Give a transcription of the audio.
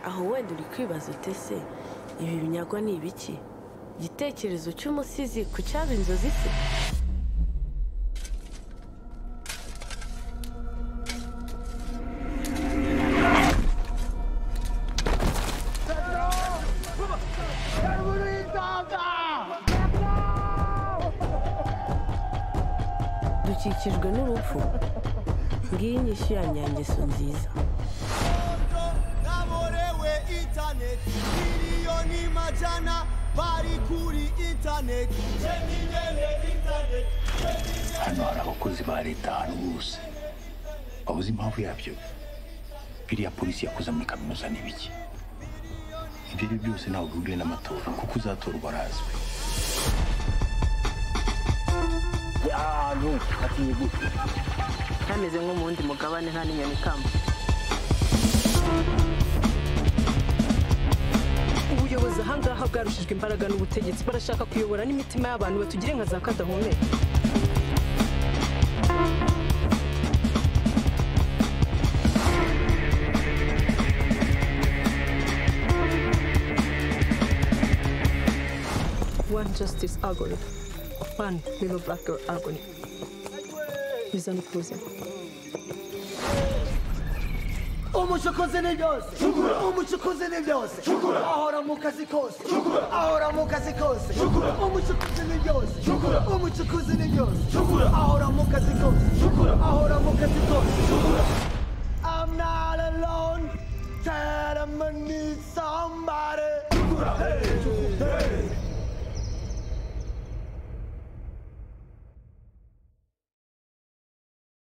aho wenda uri kwibaza uti ese ibi binyago ni ibiki igitekerezo cy'umusizi ku cyaba inzozi se dukikijwe n'urupfu ngiyi inyishyu ya nyangeso nziza kaborewe intaneti miliyoni majana bari kuri intaneti hano hari abakozi ba leta ahantu hose wabuze impamvu yabyo biriya polisi yakoze muri kaminuza ni biki ibyo ari byo byose ntabwo bihuriye n'amatora kuko uzatorwa arazwi kameze nko mu wundi mugabane nta n'inyoni ikamba ubuyobozi ahangaha bwarushijwe imbaraga n'ubutegetsi barashaka kuyobora n'imitima y'abantu batugire nka za kadahumeka one justice agony one little black girl agony bizana ubwuzuzanye umucukuzi ni byose umucukuzi ni byose ahora mu kazi kose ahora mu kazi kose umucukuzi ni byose umucukuzi ni byose ahora mu kazi kose ahora mu kazi kose I'm not alone that I'm gonna need somebody